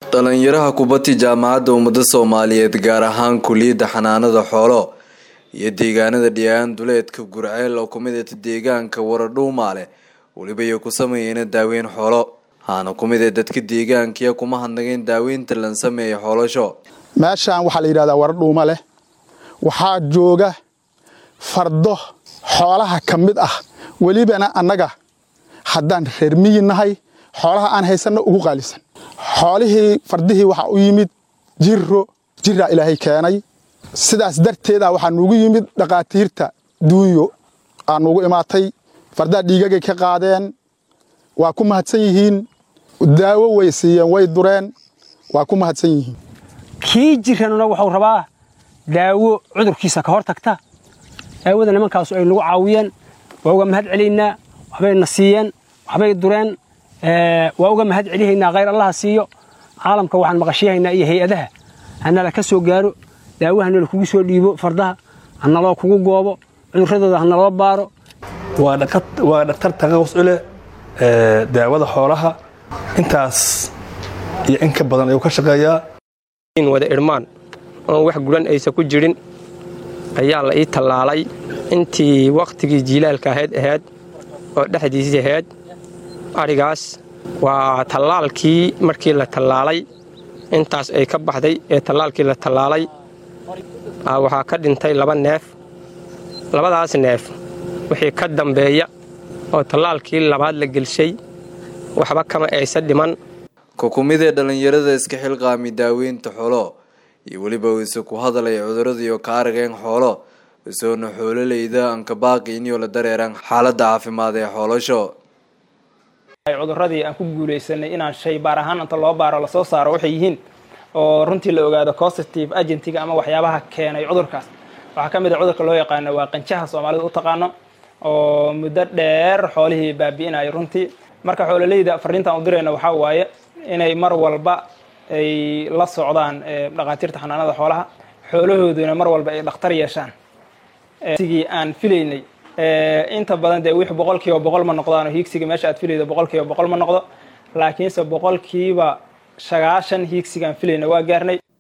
dhalinyaraha kubadii jaamacadda ummada soomaaliyeed gaar ahaan kuliyadda xanaanada xoolo iyo deegaanada dhiyaan duleedka gurceel oo kumidata deegaanka waradhuumaale weliba iyo ku sameeyeyna daaweyn xoolo haana kumid ee dadka deegaankiya kuma hadnageen daaweynta lan sameeya xoolasho meeshaan waxaa la yidhahdaa waradhuuma leh waxaa jooga fardo xoolaha ka mid ah welibana annaga haddaan reer miyi nahay xoolaha aan haysanno ugu qaalisan xoolihii fardihii waxaa u yimid jiro jiraa ilaahay keenay sidaas darteeda waxaa nuugu yimid dhaqaatiirta duunyo aa nuugu imaatay fardaha dhiigagay ka qaadeen waa ku mahadsan yihiin daawo way siiyeen way dureen waa ku mahadsan yihiin kii jiranuna wuxuu rabaa daawo cudurkiisa ka hor tagta daawada nimankaasu ay nagu caawiyeen waa uga mahad celiynaa waxbay na siiyeen waxbay dureen waa uga mahad celihaynaa khayr allaha siiyo caalamka waxaan maqashiyahaynaa iyo hay-adaha hanala ka soo gaaro daawo hanala kugu soo dhiibo fardaha hanaloo kugu goobo cuduradooda hanaloo baaro waa dhaktar taqaqus u leh daawada xoolaha intaas iyo in ka badan ayuu ka shaqeeyaa wada idhmaan oon wax guran aysa ku jirin ayaa la ii tallaalay intii wakhtigii jiilaalka ahayd ahayd oo dhexdiisii ahayd adhigaas waa tallaalkii markii la tallaalay intaas ay ka baxday ee tallaalkii la tallaalay waxaa ka dhintay laba neef labadaas neef wixii ka dambeeya oo tallaalkii labaad la gelshay waxba kama aysa dhiman kukumid ee dhallinyarada iska xilqaami daaweynta xoolo iyo weliba ise ku hadalaya cudurada iyo ka arageen xoolo isoona xoololeyda ankabaaqi inyo la dareeraan xaaladda caafimaad ee xoolasho cuduradii aan ku guulaysanay inaan shay baar ahaan inta loo baaro lasoo saaro waxay yihiin oo runtii la ogaado positive agentiga ama waxyaabaha keenay cudurkaas waxaa ka mid a cudurka loo yaqaano waa qanjaha soomaalida u taqaano oo muddo dheer xoolihii baabi'inayo runtii marka xoololeyda fariintaan u dirayna waxaa waaye inay mar walba ay la socdaan dhaqaatiirta xanaanada xoolaha xoolahooduna mar walba ay dhakhtar yeeshaan sigii aan filaynay inta badan dee wix boqol kiiba boqol ma noqdaano hiigsiga meesha aad filaydo boqol kiiba boqol ma noqdo laakiinse boqolkiiba sagaashan hiigsigaan filayna waa gaarnay